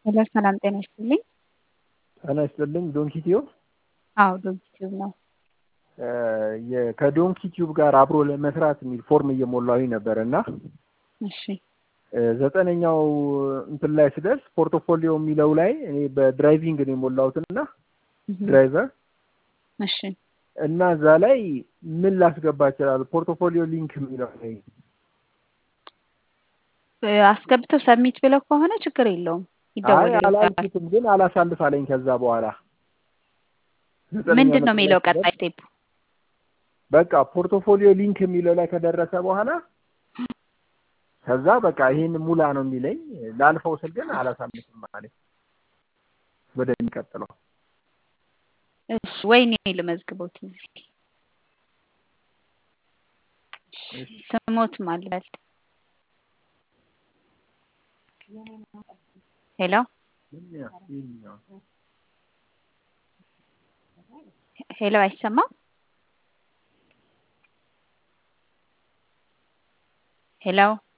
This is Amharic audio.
ሄሎ ሰላም ጤና ይስጥልኝ። ጤና ይስጥልኝ። ዶንኪ ቲዩብ አዎ ዶንኪ ቲዩብ ነው። የ- ከዶንኪ ቲዩብ ጋር አብሮ ለመስራት የሚል ፎርም እየሞላሁኝ ነበር እና እሺ ዘጠነኛው እንትን ላይ ስደርስ ፖርቶፎሊዮ የሚለው ላይ እኔ በድራይቪንግ ነው የሞላሁትን እና ድራይቨር እሺ እና እዛ ላይ ምን ላስገባ እችላለሁ? ፖርቶፎሊዮ ሊንክ የሚለው ላይ አስገብተው ሰሚት ብለው ከሆነ ችግር የለውም አይ ይደወልልዎታል። አላልኩትም፣ ግን አላሳልፍ አለኝ። ከዛ በኋላ ዘጠነኛ ምንድን ነው ነጥብ የሚለው ላይ ስደርስ ቀጣይ ስቴፕ? በቃ ፖርቶፎሊዮ ሊንክ የሚለው ላይ ከደረሰ በኋላ ከዛ በቃ ይሄን ሙላ ነው የሚለኝ። ላልፈው ስል ግን አላሳልፍም አለኝ። ወደሚቀጥለው እሺ ወይኔ ልመዝግቦት እዚህ ስሞት ማልበል ሄሎ ሄሎ አይሰማም? ሄሎ